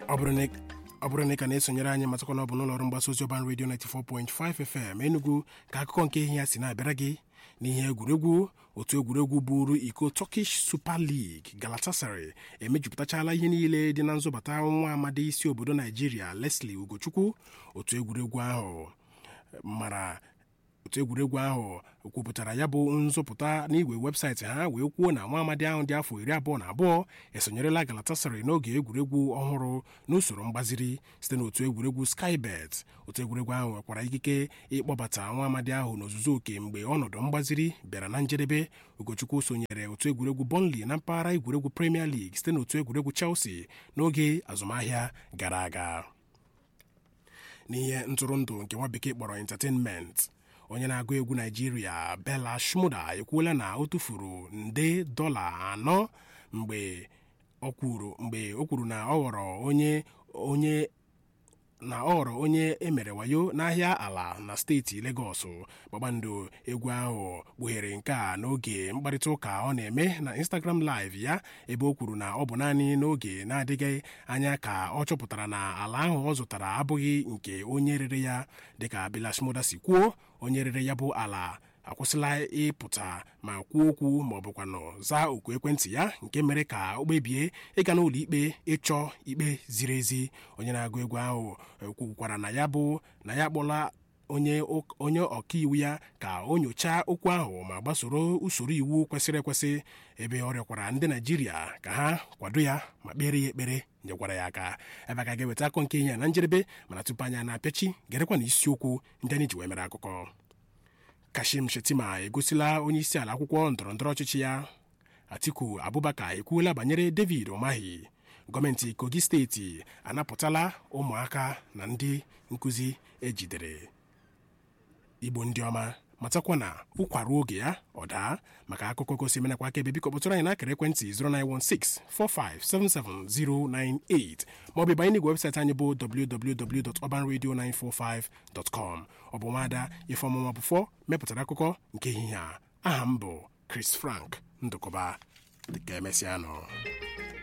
ọ bụrụ na ọ bụrụ na ị ka na-esonyere anyị matakwa na ọ bụ n'ụlọ ọrụ mgbasa ozi ọban redio 94.5 FM Enugu ka akụkọ nke ihe ya si na-abịara gị n'ihe egwuregwu otu egwuregwu bụrụ iko Turkish Super League Galatasaray emejupụtachala ihe niile dị na nzọbata nwa amadi isi obodo Naijiria Leslie Ugochukwu otu egwuregwu ahụ mara otu egwuregwu ahụ kwupụtara ya bụ nzọpụta n'igwe webụsaịtị ha wee kwuo na nwa amadi ahụ dị afọ iri abụọ na abụọ esonyerela Galatasaray n'oge egwuregwu ọhụrụ n'usoro mgbaziri site n'otu egwuregwu Skybet otu egwuregwu ahụ nwekwara ikike ịkpọbata nwa amadi ahụ n'ozuzu oke mgbe ọnọdụ mgbaziri bịara na njedebe Ugochukwu sonyere otu egwuregwu Burnley na mpaghara egwuregwu Premier League site n'otu egwuregwu Chelsea n'oge azụmahịa gara aga n'ihe ntụrụndụ nke nwa bekee kpọrọ entertainment onye na-agụ egwu naijiria bella shmuda ekwuola na o tụfuru nde dọla anọ mgbe ọ kwuru mgbe o kwuru na ọ ghọrọ onye onye na ọ ghọrọ onye emere wayo n'ahịa ala na steeti Legọs kpakpando egwu ahụ kpughere nke a n'oge mkparịta ụka ọ na-eme na Instagram live ya ebe o kwuru na ọ bụ naanị n'oge na-adịghị anya ka ọ chọpụtara na ala ahụ ọ zụtara abụghị nke onye rere ya dịka Bilashmoda si kwuo onye rere ya bụ ala akwụsịla ịpụta ma kwuo okwu ma ọ bụkwanụ zaa oku ekwentị ya nke mere ka o kpebie ịga n'ụlọ ikpe ịchọ ikpe ziri ezi onye na-agụ egwu ahụ kwukwara na ya bụ na ya kpọla onye onye ọkaiwu ya ka o nyochaa okwu ahụ ma gbasoro usoro iwu kwesịrị ekwesị ebe ọ rịọkwara ndị Naijiria ka ha kwado ya ma kpere ya ekpere nyekwara ya aka ebe a ka ga-eweta akọ nke ihe ya na njedebe mana tupu anya na-apịachi gerekwa na isiokwu ndị anyị ji wee mere akụkọ Kashim Shettima egosila onye isi ala akwụkwọ ndọrọndọrọ ọchịchị ya Atiku Abubakar ekwuola banyere David Umahi gọọmenti Kogi steeti anapụtala ụmụaka na ndị nkụzi ejidere Igbo ndị ọma matakwa na ụkwara oge ya ọ daa maka akụkọ gosi menakwa aka ebe biko kpọtụrụ anyị n'akara ekwentị 09164577098 maọbụ banye n'igwe webụsaịtị anyị bụ www.urbanradio945.com ọ bụ nwaada ifeọmụma bụfọ mepụtara akụkọ nke ehihie a aha m bụ Chris Frank Ndụkọba dịka emesịa nọ